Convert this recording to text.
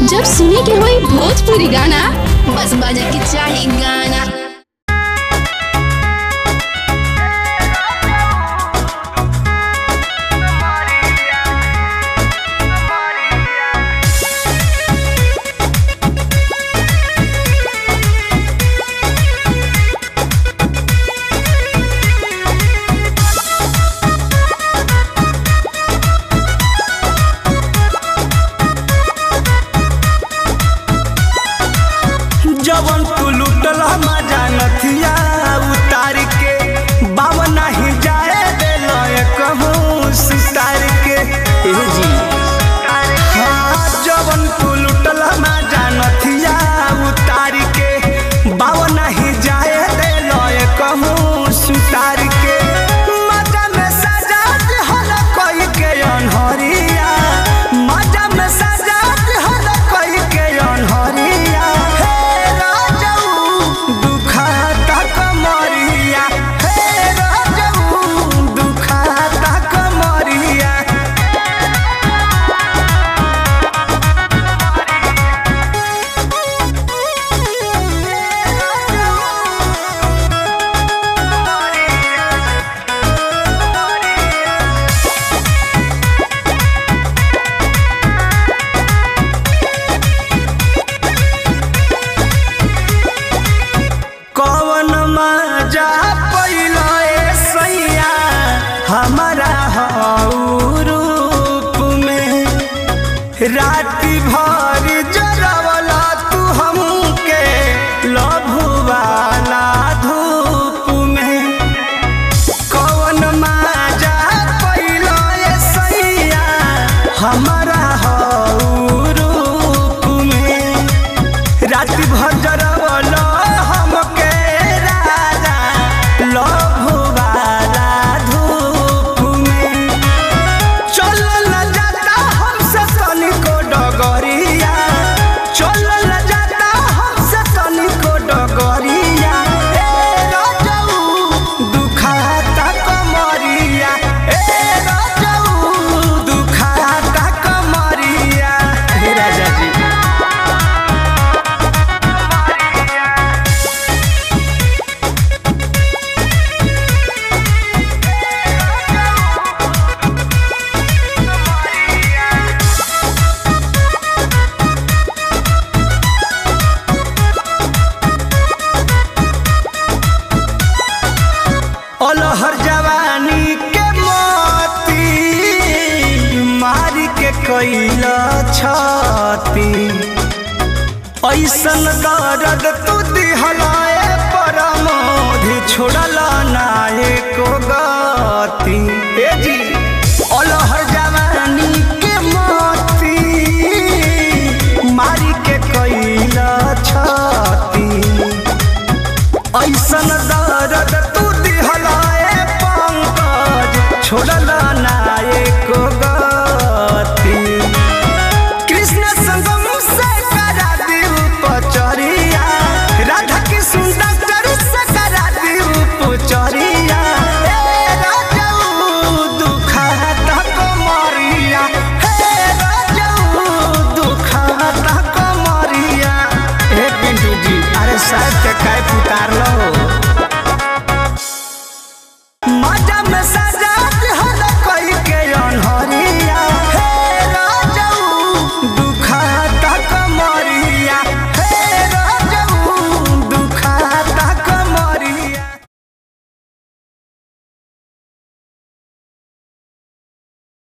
जब सुने के होई भोजपुरी गाना बस बजे के चाही गाना जवन तू लुटल मजा नथिया उतार के बाबा नहीं जाए दिल कहूँ सितार के ए जी हाँ जवन तू लुटल मजा नथिया उतार के बाबा नहीं जाए दिल कहूँ सितार के मजा में सजा हल कोई के अनहरिया मजा में सजा हल कोई के अनहरिया हे राजऊ दुखाता कमरिया हे राजऊ दुखाता कमरिया कौन मजा पैलो ए सैया हमारा हऊ रूप में राति भर जरवला तू हमके लभुवाला धूप में कौन मजा पैलो ए सैया हमारा हऊ रूप में राति भर जरवल हमके राजा लभुवाला धूप में चलल जाता हमसे तनिको डगरिया चलल जाता हमसे तनिको डगरिया ए राजऊ दुखाता कमरिया ए राजऊ दुखाता कमरिया हे राजा जी अलहर जवानी के मोती मारी के कैल छती ऐसन दर्द तू दिहलाए परमोधि छोड़ल नाये को गति ए जी